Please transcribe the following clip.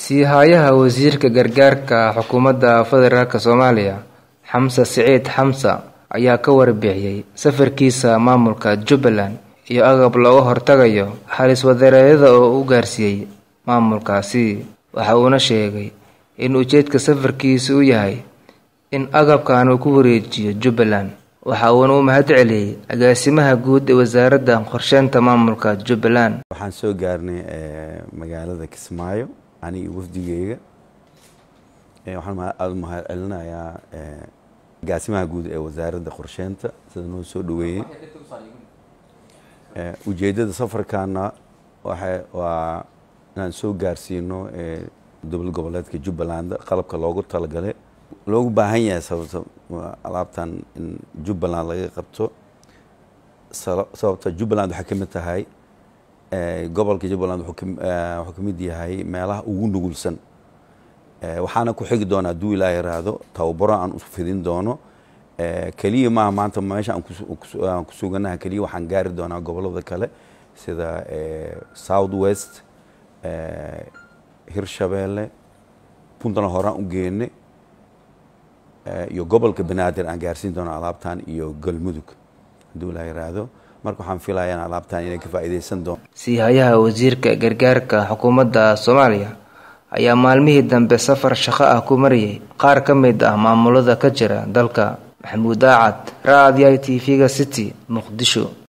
Sii-haayaha Wasiirka Gargaarka Xukuumadda Federaalk Soomaaliya Xamse Siciid Xamse ayaa ka warbixiyay safarkiisa maamulka Jubbaland iyo agab looga hortagayo halis wadareedyada oo uu gaarsiiyay maamulkaasi waxa uuna sheegay in ujeedka safarkiisa uu yahay in agabkan uu ku wareejiyo Jubbaland waxa uuna u mahadceliyay agaasimaha guud ee wasaaradda qorsheynta maamulka Jubbaland waxaan soo gaarnay magaalada Kismaayo aniga wafdigeyga waxaan aada u mahad celinayaa agaasimaha guud ee wasaaradda qorsheynta sida noo soo dhaweeyey ujeeddada safarkaana waxa waa inaan soo gaarsiino dowlad goboleedka Jubbaland qalabka loogu talagalay loogu baahan yahay sababta alaabtan in Jubbaland laga qabto sababta Jubbaland waxay ka mid tahay gobolka Jubbaland wuxuu ka mid yahay meelaha ugu nugulsan waxaana ku xigi doona hadduu ilaa yaraahdo tababaro aan u fidin doono keliya maaha maanta meesha aan ku suganaha keliya waxaan gaari doonaa gobolada kale sida south west hirshabeelle puntland horaan u geene iyo gobolka banaadir aan gaarsiin doono alaabtan iyo galmudug hadduu ilaa yaraahdo marka waxaan filayaa alaabtan inay ka faa'iidaysan doon sii-haayaha wasiirka gargaarka xukuumadda Soomaaliya ayaa maalmihii dambe safar shaqo ah ku mariyay qaar ka mid ah maamulada ka jira dalka maxamuud aacad raadiyaha tv-ga city muqdisho